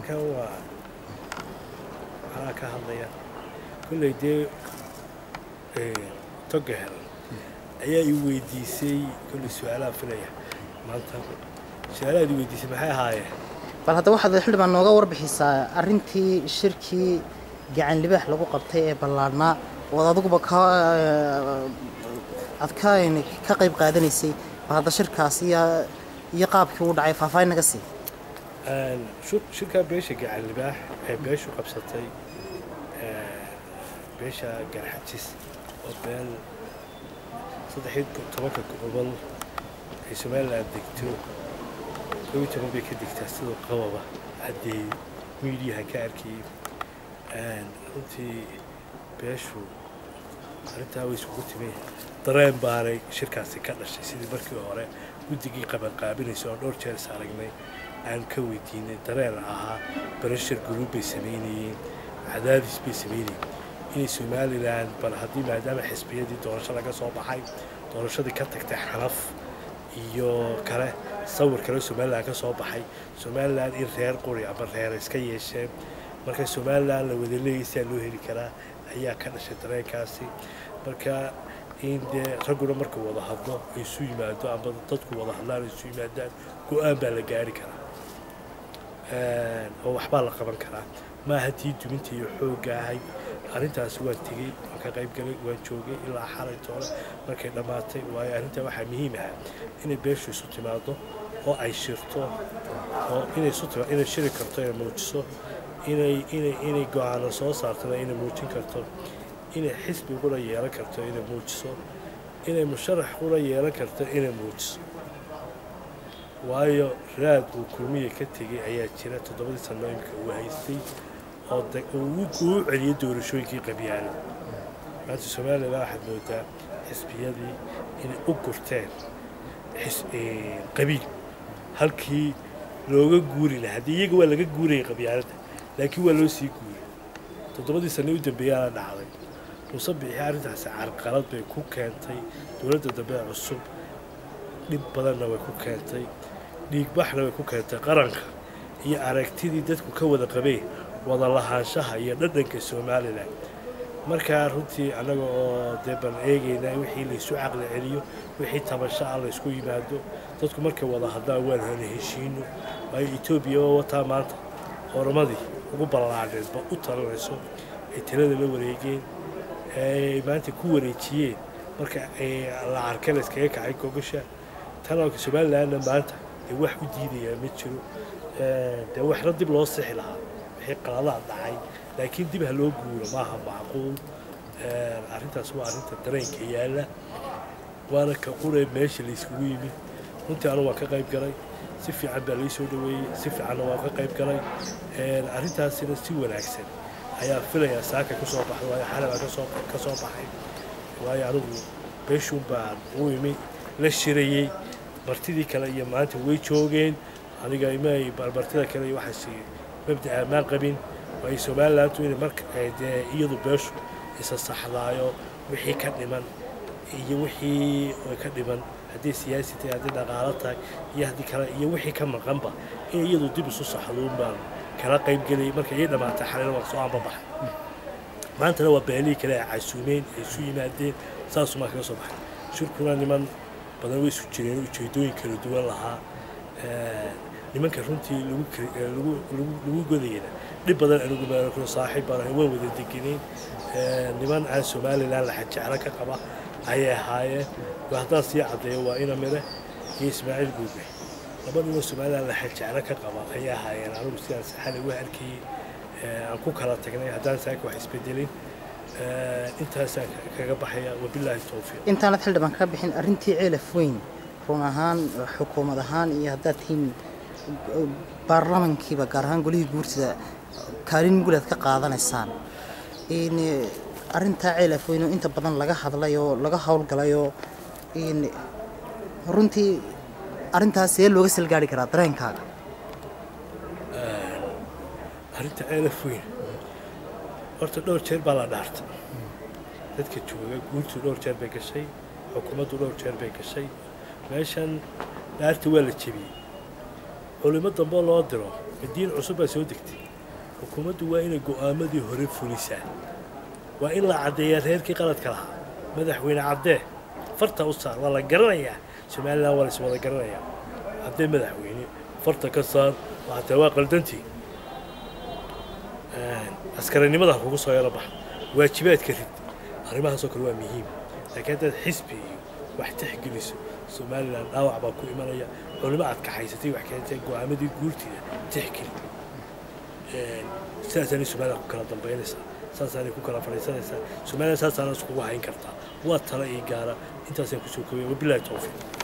halkan waa anaa ka hadlaya kolley dee toga helan ayaa i weydiisay kolley su-aalaha filaya maanta su-aalahaad i weydiisay maxay ahaayeen bal hadda waxaad xildhibaan nooga warbixisaa arrintii shirkii gacan libaax lagu qabtay ee ballaadhnaa ood adiguba ka aad ka ka qayb qaadanaysay bal hadda shirkaas iyo iyo qaabkii uu dhacay faahfaahin naga sii shirkaa beesha gacan libaax ee beeshu qabsatay beesha garxajis oo beel saddexiy tobanka gobol ay somalilan degto kobiyi toban bay ka degtaa sidoo qababa haddee miidiyahan ka arkayay runtii beeshu arrintaa way isugu timi dareen baanay shirkaasi ka dhashay sidii markii hore guddigii qabanqaabinaysa oo dhowr jeer is aragnay aan ka weydiinay dareen ahaa barashar guruub bay samaynayeen cadaadis bay samaynayeen inay somalilan bal haddii maadaama xisbiyadii doorasho laga soo baxay doorashadii ka tagtay xanaf iyo kale sawir kale somalilan ka soo baxay somalilan in reer quri ama reer iska yeesheen marka somalilan la wada leeyay sidaa loo heli karaa ayaa ka dhashay dareenkaasi marka in dee ragguna markuu wada hadlo ay isu yimaado ama dadku wada hadlaan ay isu yimaadaan go-aan baa la gaari karaa oo waxbaa la qaban karaa maaha tii duminta iyo xoogga ahayd arrintaasi waan tegey waan ka qayb galay waan joogay ilaa xalay toole markay dhammaatay waayo arrintaa waxaa muhiim ah inay beeshu isu timaado oo ay shirto oo inay isu timaado inay shiri karto inay muujiso inay inay inay go-aano soo saartana inay muujin karto inay xisbi qura yeelan karto inay muujiso inay musharax qura yeelan karto inay muujiso waayo raad uu kulmiya ka tegey ayaa jira toddobadii sano imika uu haystay oo uu celiyay doorashooyinkii qabyaale maanta somalilan waxaad moodaa xisbiyadii inay u gurteen qabiil halkii looga guuri lahaa haddii iyaga waa laga guurayay qabyaaladda laakiin waa loo sii guuray toddobadii sano u dambeeyaana dhacday muuse bixi arrintaasi carqalad bay ku keentay dowladda dambe ee cusub dhib badanna way ku keentay dhiigbaxna way ku keentay qaranka iyo aragtidii dadku ka wada qabeen wada lahaanshaha iyo dhadhanka somalilan markaa runtii annaga oo dee bal eegaynaa wixii laysu caqli celiyo wixii tabasho ah laysku yimaado dadku markay wada hadlaan waan hana heshiino waayo etoobiya oo wataa maanta oramadii ugu ballaadheedba u talanayso ay talada la wareegeen ay maanta ku wareejiyeen marka la arkay layskaga kacay gogasha tanalka somalilanna maanta dee wax u diidayaa ma jiro dee waxna dib loo sixi lahaa wixii qaladaha dhacay laakiin dib ha loo guuro maaha macquul arrintaas waa arrinta dareenka yaalla waana ka quree meesha layskugu yimid runtii anu waan ka qayb galay si fiican baa lai soo dhoweeyey si fiicanna waan ka qayb galay arrintaasina si wanaagsan ayaa filayaa saaka ka soo baxda waayo xalay baa kasoo ka soo baxay waayo anigu beeshuun baan u imi la shirayey martidii kale iyo maanta way joogeen aniga imay martida kale iyo waxaas mabda ammaan qabin waayo somalilantu inay marka dee iyadu beeshu isa saxdaayo wixii ka dhiman iyo wixii ka dhiman haddii siyaasi tahay haddii dhaqaalo tahay iyo haddii kale iyo wixii ka maqanba in iyadu dib isu saxduun baan kala qayb gelay marka ii dhammaatay xalina waan soo aanbabaxay maantana waa beelihii kale ay casuumeen ay isu yimaadeen saasumaa kaga soo baxay shirkuna niman badan way isu jireen ujeedooyin kala duwan lahaa nimanka runtii lagu godayana dhib badan anigu maalo saaxiib baan ahay waan wada degenayn niman aan somalilan laxa jeclo ka qaba ayay ahaayeen haddaan sii caddeeyo waa ina mire iyo ismaaciil guube laba ninoo somalilan laxa jeclo ka qaba ayay ahaayeen anigu sidaan saxale waa arkayey aan ku kala tagnay haddaan saaka wax isbedelin intaasaan kaga baxaya wabilaahi towfiiq intaanad xildhibaan ka bixin arrintii ceelaf weyn run ahaan xukuumad ahaan iyo haddaad tihiin baarlamankiiba gaar ahaan golihii guurtida kaalin mugulaad ka qaadanaysaan arrintaa ceelaf weyn oo inta badan laga hadlay oo laga howlgalay oo runtii arrintaas see looga salgaari karaa dareenkaaga arrinta ceelaf weyn horta dhowr jeer baa la dhaartay dadka jooga guurtu dhowr jeer bay gashay xukuumaddu dhowr jeer bay gashay meeshan dhaarta waa la jebiyey culimo dambe loo diro madiin cusub baa soo degtay xukuumaddu waa inay go'aamadii hore fulisaa waa in la caddeeyaa reerkii qaladka lahaa madaxweyne caddee farta u saar waa la garanayaa somalilan waa la is wada garanayaa caddee madaxweyne farta ka saar waxatee waa qaldantii askarinimada ha kugu soo yaro baxa waajibaadka rid arrimahaasoo kale waa muhiim laakiin haddaad xisbi iyo wax tixgeliso somalilan dhaawac baa ku imanaya culimo aad kaxaysatay wax keentay go'aamadii guurtiida tixgeli sidaasaanay somalilan ku kala dambaynaysaa saasaanay ku kala fadhiisanaysaa somalilan saasaana iskugu hayn kartaa waa tala ii gaara intaasaan kusoo kobaya wabilahi towfiiq